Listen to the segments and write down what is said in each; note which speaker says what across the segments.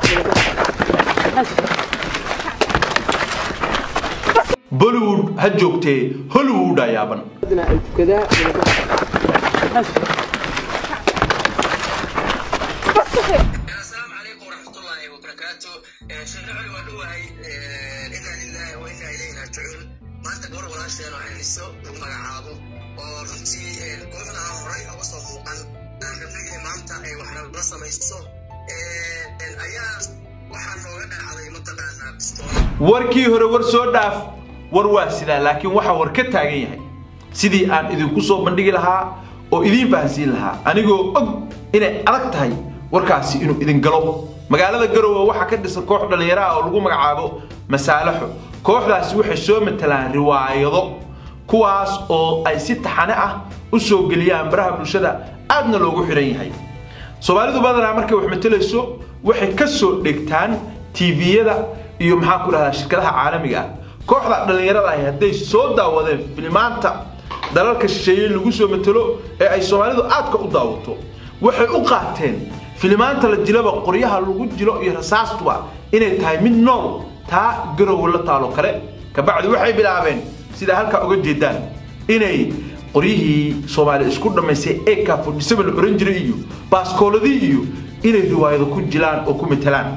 Speaker 1: bollywood ha joogtee hollywood aa yaaban
Speaker 2: ay tukadaa
Speaker 3: السلام عليكم ورحمة الله وبركاته شيخ علي ودوهي إنا لله وإنا إليه راجعون ما أنت قول ولا شيء أنا حنسو ومقعابو ورنتي قولنا هوري أو صفوقا نبني ما أنت أي وحنا بس ما يسو الأيام وحنا وقع على منطقة بستون
Speaker 1: warkii hore war soo dhaaf war waa sidaa laakiin waxa war ka taagan yahay sidii aan idinku soo bandhigi lahaa oo idiin fahansiin lahaa anigoo og inay adag tahay warkaasi inuu idin galo magaalada garowe waxaa ka dhisan koox dhallinyaraha oo lagu magacaabo masaalaxo kooxdaasi waxay soo matalaan riwaayado kuwaas oo ay si taxane ah u soo geliyaan baraha bulshada aadna loogu xidhan yahay soomaalidu badanaa markay wax matelayso waxay ka soo dhegtaan tviyada iyo maxaa ku dhahdaa shirkadaha caalamiga ah kooxda dhallinyarada ahi hadday soo daawadeen filimaanta dalalka shisheeye lagu soo matelo ee ay soomaalidu aadka u daawato waxay u qaateen filimaanta la jilaba qoryaha lagu jilo iyo rasaastuba inay tahay mid nool taa garowe la taalo kale kabacdi waxay bilaabeen sida halkaa uga jeedaan inay qoryihii soomaali isku dhammaysay eka fodhisaba la oran jiray iyo baaskooladii iyo inay riwaayado ku jilaan oo ku matelaan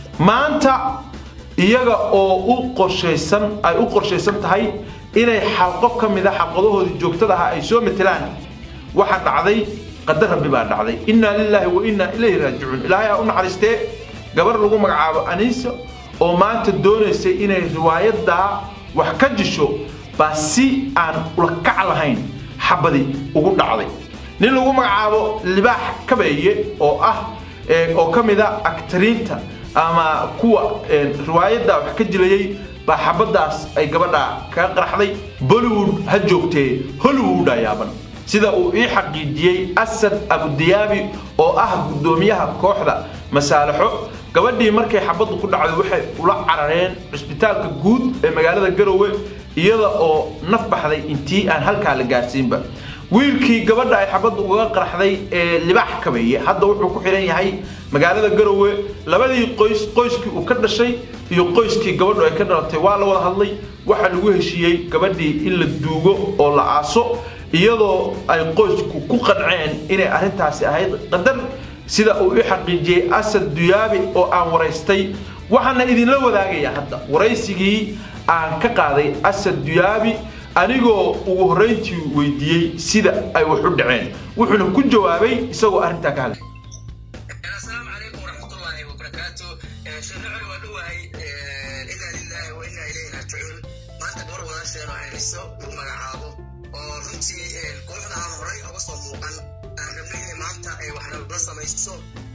Speaker 1: maanta iyaga oo u qorshaysan ay u qorshaysan tahay inay xalqo ka mid a xalqadahoodii joogtada ahaa ay soo matelaan waxaa dhacday qadar rabbi baa dhacday innaa lilaahi wa innaa ilayhi raajicuun ilaahay ha u naxariistee gabar lagu magacaabo aniisa oo maanta doonaysay inay riwaayadaa wax ka jisho baa si aan ula kac lahayn xabadi ugu dhacday nin lagu magacaabo libaax kabeeye oo ah ee, oo ka mid a aktariinta ama kuwa ee, riwaayadda wax ka jilayay baa xabadaas ay gabadha kaga qaraxday bollywood ha joogtee hollywood aa yaaban sida uu ii xaqiijiyey asad abudiyaabi oo ah guddoomiyaha kooxda masaalaxo gabadhii markay xabaddu ku dhacday waxay ula carareen cisbitaalka guud ee magaalada garowe iyada oo naf baxday intii aan halkaa la gaarsiinba wiilkii gabadha ay xabaddu uga qaraxday ee libaax kabeeye hadda wuxuu ku xidhan yahay magaalada garowe labadii qoys qoyskii uu ka dhashay iyo qoyskii gabadhu ay ka dhalatay waa la wada hadlay waxaa lagu heshiiyey gabadhii in la duugo oo la aaso iyadoo ay qoysku ku qanceen inay arrintaasi ahayd qadar sida uu i xaqiijiyey asad duyaabi oo aan waraystay waxaana idinla wadaagaya hadda waraysigii aan ka qaaday asad duyaabi anigoo ugu horrayntii weydiiyey sida ay wax u dhaceen wuxuuna ku jawaabay isagoo arrintaa ka hadlay
Speaker 3: السلام عليكم ورحمة الله وبركاته شيخ علي ودوهي إنا لله وإنا إليه راجعون ما أنت قول ولا شيء أنا حنسو ومقعابو ورنتي قولنا هوري أو صفوقا نبني ما أنت وحنا بس ما يسو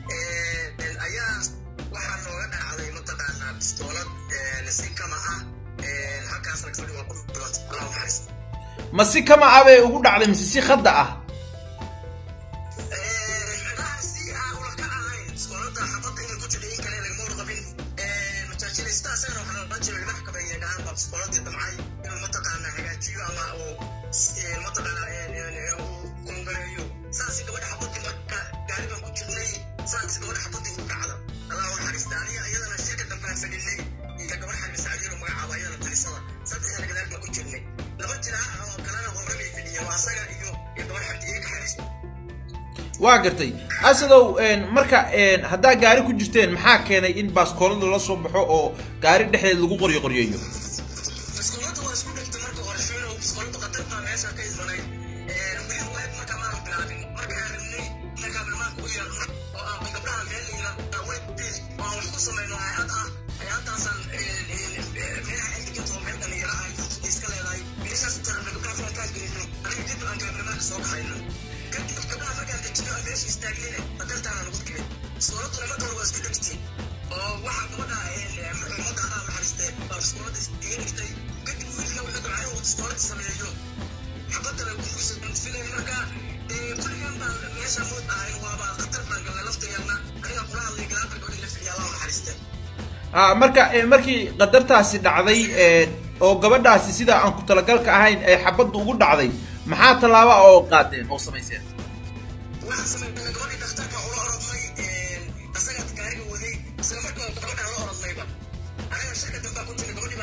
Speaker 3: الأيام وحنا وقعنا على منطقة بستولد نسيك معه halkaas ragfadhi waa ku dhibaato allah naxariis
Speaker 1: ma si kama abay ugu dhacday mise si khadda ah
Speaker 3: laba jiraa oo kalena horamay fidhiya waa asaga iyo iyo gabar xabdi iga xariis
Speaker 1: waa gartay asadow een, marka een, haddaa gaari ku jirteen maxaa keenay in baaskoolada la soo baxo oo gaari dhexdeed lagu qoryo qoryeeyo
Speaker 3: maskuulada waa isku dhigtay marka hore shuino maskuulada qatarta meesha ka imanay wixii waad marka maan bilaabin marka aan rabnay markaa bilmaanka u yeelno oo aan gabdhaha meelnayna web page oo aan wax ku samayno hay-ad ah hay-adaasaan meelaha xildigantoo meel dhalinyaro ah iska leedahay meeshaas tarana gabdhaha faankaan gelino aniga dib aan gabarnimaanka soo baxayno kadib gabdhaha markaan dejino aan meesha istaagnayna qatartaana lagu digay maskuuladuna marka hore waa isku dhigtay oo waxaa gabadha ummadda allah naxariistee baa maskuulada iga dhigtay kadib wiilka wuxuu dabcay inuu maskuulada sameeyo xabadda bay ku filay marka kulligan baan meesha mood ahay waaba khatar baan galnay laftigeedna aniga kula hadlay gadaal baa gabadha la fidhiya allah naxariistee
Speaker 1: Ah, marka een, markii qadartaasi dhacday een, oo gabadhaasi sida aan ku talagalka ahayn ay xabaddu ugu dhacday maxaa tallaaba oo qaadeen oo samayseen
Speaker 3: waxaan sameynay gabadhii dhakhtarka ula orodnay asagaa gaariga waday isla markaa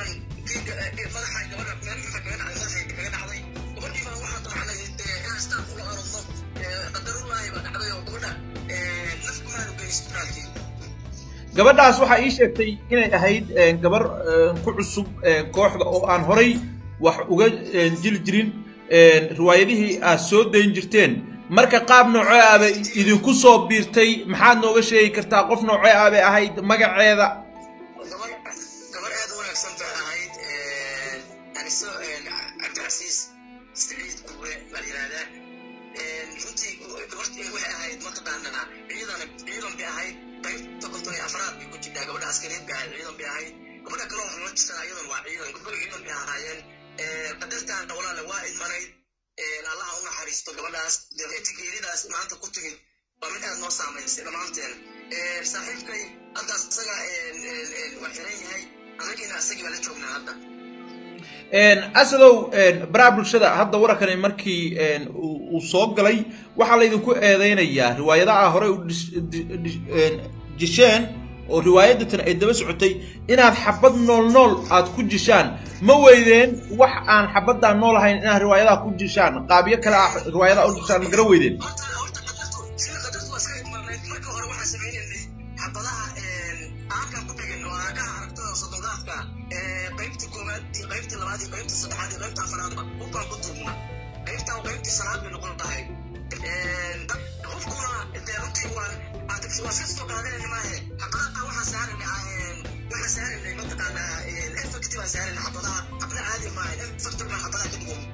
Speaker 3: baan madaxa gabadha meel maxaa kaga dhacday madaxay kaga dhacday gabadhii baa waxaa damacnay inaan istaan kula arodno qadarullaahi baa dhacday oo gabadha naf kumaanu geyn isbitaalkii
Speaker 1: gabadhaas waxaa ii sheegtay inay ahayd gabar ku cusub kooxda oo aan horay wax uga jili jirin riwaayadihii aad soo dayn jirteen marka qaab noocee ah bay idinku soo biirtay maxaad nooga sheegi kartaa qof noocee ah bay ahayd magaceeda
Speaker 3: gabar gabar aad u wanaagsan bay ahayd aniso cabdicasiis saciid kuwe baa yidhaahdaa runtii gabartii waxay ahayd mataqaanana ciidan ciidan bay ahayd qaybta konton iyo afraad bay ku jirtaa gabadha askariid bay ahayd ciidan bay ahayd gabadha kaloo waxaa la jirtaa iyadan waa ciidan gabadha ciidan bay ahaayeen qadartaana walaale waa idmanayd allaha u naxariisto gabadhaas geeridaas maanta ku timid waa mid aad noo saamaysay dhammaanteen saaxiibkay haddaas isaga waa xiran yahay anagiina isagii baa la joognaa hadda
Speaker 1: asadow baraha bulshada hadda warankani markii uu soo galay waxaa laydinku eedeynayaa riwaayadaha horey u jisheen oo riwaayadatan ay daba socotay inaad xabad nool nool aad ku jishaan ma weydeen wax aan xabaddaa nool ahayn inaad riwaayadaha ku jishaan qaabyo kale ah riwaayadaha u jishaan ma garan weydeen
Speaker 3: horta horta qadartu sida qadartu waa iska idmanayd marka hore waxaan sameynaynay xabadaha aarkan ku dhegan oo aagaha aragtada soddondaafka qaybta koowaad iyo qaybta labaad iyo qaybta saddexaad iyo qaybta afaraadba hubkaan ku duubna qaybtaa qaybtii salaad bay noqon tahay hubkuna dee runtii waan waa iska soo qaadanayna maahe xabadaha waxaa saaranay waxaa saaranay mataqaanaa effect baa saaranay xabadaha xabada caadi maahe effect baa xabadaha ka dhigan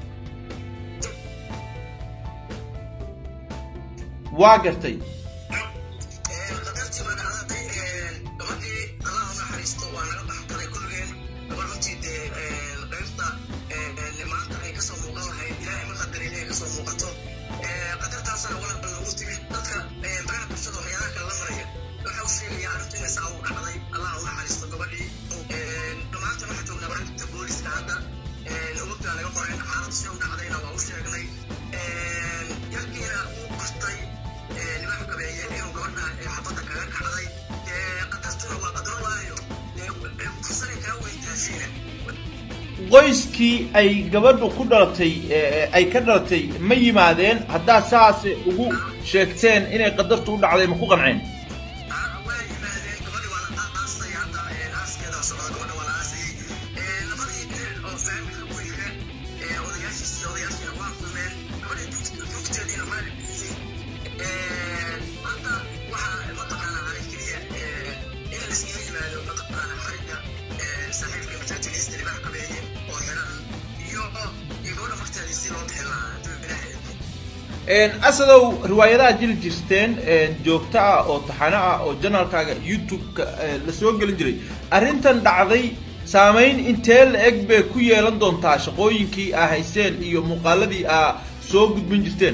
Speaker 1: waa gartay
Speaker 3: qadartii baa dhacday gabadhii allah u naxariisto waa naga baxgalay kulligeen gabadh runtii dee qaybta maanta ay kasoo muuqan lahayd ilaahay ma qadarin inay kasoo muuqato qadartaasana walal badan ugu timid dadka baraha bulshada waxyaalaha kale la maraya waxa u sheegaya arrintu inay saa u dhacday allah u naxariisto gabadhii dhammaantan waxaa joognaa baragta booliska hadda umugtaa laga qoray xaaladu si u dhacdayna waa u sheegnay yarkiina uu bartay nimanka gabeeye inuu gabadha xabadda kaga kacday qadartuna waa qadaro waayo fursaday kaa weydaasiina
Speaker 1: qoyskii ay gabadhu ku dhalatay ay ka dhalatay ma yimaadeen haddaa saas ugu sheegteen inay qadartu u dhacday ma ku qanceen
Speaker 3: waa yimaadeen gabadhi waa la aasay hadda aaskeeda socda gabadha waa la aasayey labadii nin oo faamilka guriga odayaashiis iyo odayaashiina waa kulmeen gabadha joogteediina waa la bixiyey hadda waxaa mataqaanaa haray keliya in la iskaga yimaado mataqaanaa xariga saaxiibka majaajiliista libax qabeeye oo xiran iyo iyo gabadha marteedii si loo bixin lahaa hadduu ilaahay
Speaker 1: asadow riwaayadaha jiri jirteen joogto ah oo taxano ah oo janaalkaaga youtube-ka la soo gelin jiray arrintan dhacday saamayn intee la eg bay ku yeelan doontaa shaqooyinkii aa hayseen iyo muuqaaladii aa soo gudbin jirteen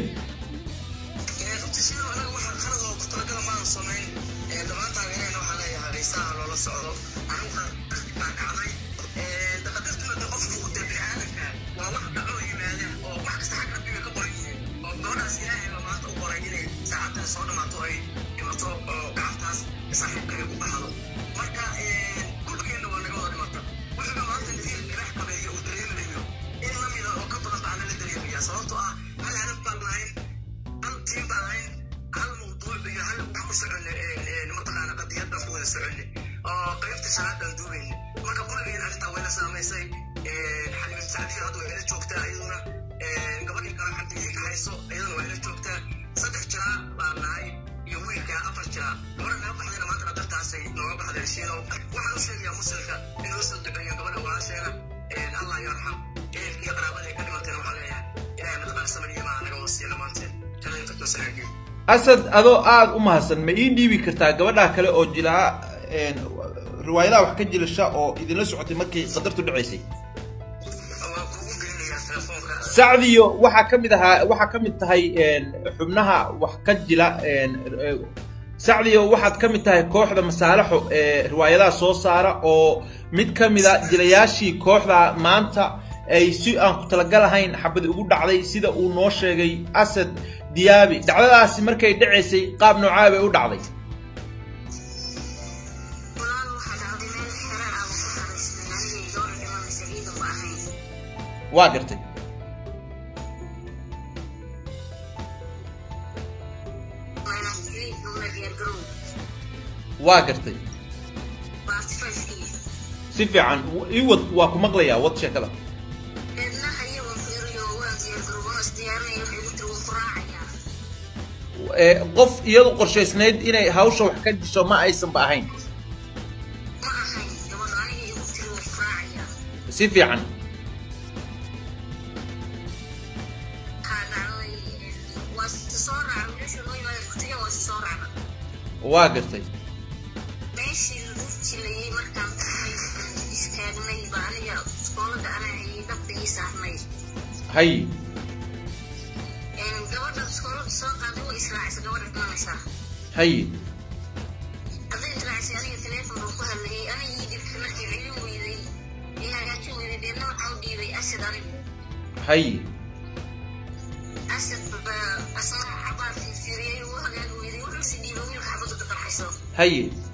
Speaker 3: runtii sidoo anaga waxaa qalad oo ku talagala maanan samayn dhammaan taageereen waxaa leeyahay haysaha loola socdo anigu baa dhacday daqadartuna de qofku de biniaadanka waa wax dhaco yimaada oo wax kasta xag rabbiga ka qoran yihiin oo gabadhaas ilaahay baa maanta u qoray inay saacaddan soo dhamaato ay dhimato oo gacantaas saaxiibka ay ku baxdo marka kulligeenna waa naga wada dhimata wuxuuba maanta nadiir dhinax qabeeyo uu dareemayo in la mida oo ka badan baa nala dareemaya sababtoo ah hal hadaf baan lahayn hal tiim baan lahayn hal mawduuc iyo hal wax ku soconne mataqaana qadiyad baan ku wada soconne oo qaybta shanaad baan duubayne marka kulligeen arrintaa wayna saamaysay xalimin sacdiyo hadda way ila joogtaa iyaduna gabadhii kale xabdigii ka hayso iyaduna waa ila joogtaa saddex jiraa baan nahay iyo wiilka afar jiraa gabadha naga baxdayna maanta qadartaasay nooga baxday shiinow waxaan u sheegayaa muslimka inuu soo duceeyo gabadha walaasheena allah yarxam ehelka iyo qaraabada ay ka dhimateen waxaa leeyahay ilaahay mataqaana samir iyo maa naga wasiya dhammaanteen jannada firdows hagaajiyo
Speaker 1: asad adoo aada u mahadsan ma ii dhiibi kartaa gabadha kale oo jilaa riwaayadaha wax ka jilasha oo idinla socotay markii qadartu dhacaysay
Speaker 3: waa kuugu geynayaa telefoonka
Speaker 1: sacdiyo waxaa ka mid ahaa waxaa ka mid tahay xubnaha wax ka jila sacdiyo waxaad ka mid tahay kooxda masaalaxo ee riwaayadaha soo saara oo mid ka mid a jilayaashii kooxda maanta ay si aan ku talagalahayn xabadi ugu dhacday sida uu noo sheegay asad diyaabi dhacdadaasi markay dhacaysay qaab noocaa bay u dhacday
Speaker 3: walaal waxaa dhacday meel xero ah oo ku xaraysnay anigii gabadha
Speaker 1: waa gartay waa gartay si fiican ii wad waa ku maqlayaa wad sheekada Ee, qof iyadu qorshaysnayd inay hawsha wax ka disho ma aysanba ahayn si fiican waa gartay
Speaker 3: meeshii lagu jilayay markaan tahay istaagnay ba aniga iskoolada anaa ayay dabda ii saarnay
Speaker 1: hay
Speaker 3: gabadha iskoolada soo qaaday way israacisa gabadha dhimanaysaa
Speaker 1: hay
Speaker 3: hadday israacisay aniga teleefon baan ku hadlayay aniga ii dhibtay markay celin weyday ee hagaajin weyday deedna waxaa u dhiibay asad anigu
Speaker 1: hay
Speaker 3: asad baa asna cabaar fiirfiiriyey uu hagaagi weyday wuxuu si dhiibay wiilka xabadda ka qarxayso
Speaker 1: hay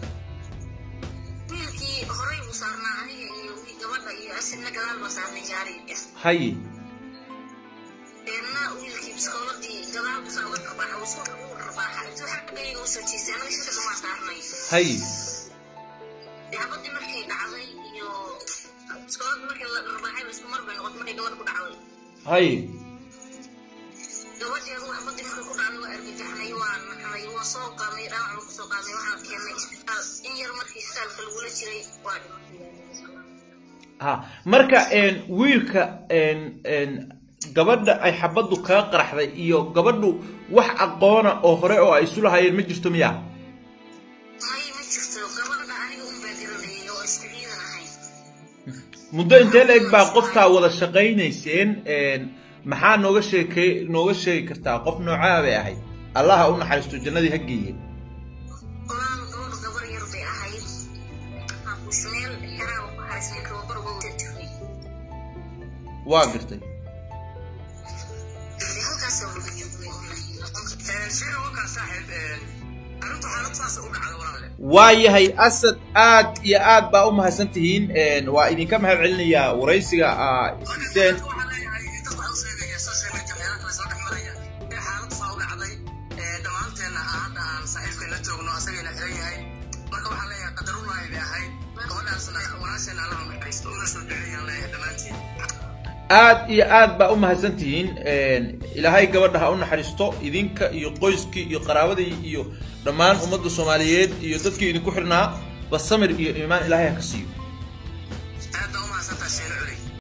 Speaker 3: wiilkii horey buu saarnaa aniga iyo wii gabadha iyo asadna gadaal baa saarnay gaariga
Speaker 1: hay
Speaker 3: deedna wiilkii biskooladii gadaal buu saa uga rabaaxa uu isku uu rabaaxa intuu xaggayga usoo jiistay anaga shirka kamaa saarnay
Speaker 1: hay
Speaker 3: xabadii markay dhacday iyo biskooladii markii la rabaaxay isku mar bay noqotay markay gabadha ku dhacday
Speaker 1: hay
Speaker 3: gabadhii adugu xabadii markay ku dhacday waa argagaxnay waa naxnay waa soo qaadnay dhaawac baa kusoo qaadnay waxaan keennay isbitaal in yar markii isbitaalka lagula jiray waa dhimatay
Speaker 1: ha marka een, wiilka een, een, gabadha ay xabaddu kaga qaraxday iyo gabadhu wax aqoona oo hore oo ay isu lahaayeen ma jirto miya
Speaker 3: may ma jirto gabadha aniga un baa garanayay oo isku ciidan ahayn
Speaker 1: muddo intee la eg baa qofkaa wada shaqaynayseen een, maxaa nooga sheekey nooga sheegi kartaa qof noocaa bay ahayd allaha u naxariisto jannadii ha geeye
Speaker 3: walaal gabadha gabar yar bay ahayd meel xeraaba ku xariisnay tababar uga wada jirnay
Speaker 1: waa gartay
Speaker 3: dee halkaasoo laga joognay wallahi
Speaker 2: sida wakaa saaxiib arrintu xaalad saas u dhacda walaale
Speaker 1: waayahay asad aad iyo aad baa u mahadsan tihiin een, waa idinka mahad celinayaa waraysiga aa siiseen
Speaker 2: waxaan leeyahay dad waxaan u sheegaya social media meelaha kale soo dhex maraya ee xaalad saa u dhacday ee dhammaanteenna aan hadda aan saaxiibkeen la joogno asagayna xiran yahay marka waxaan leeyahay qadarullahi bay ahayd gabadhaasna walaasheenna allaha naxariisto una soo duceeyaan leeyahay dhammaantiin
Speaker 1: aad iyo aad baa u mahadsan tihiin een, ilaahay gabadha ha u naxariisto idinka iyo qoyskii iyo qaraabadii iyo dhammaan ummadda soomaaliyeed iyo dadkii idinku xirnaa ba samir iyo iimaan ilaahay ha ka siiyo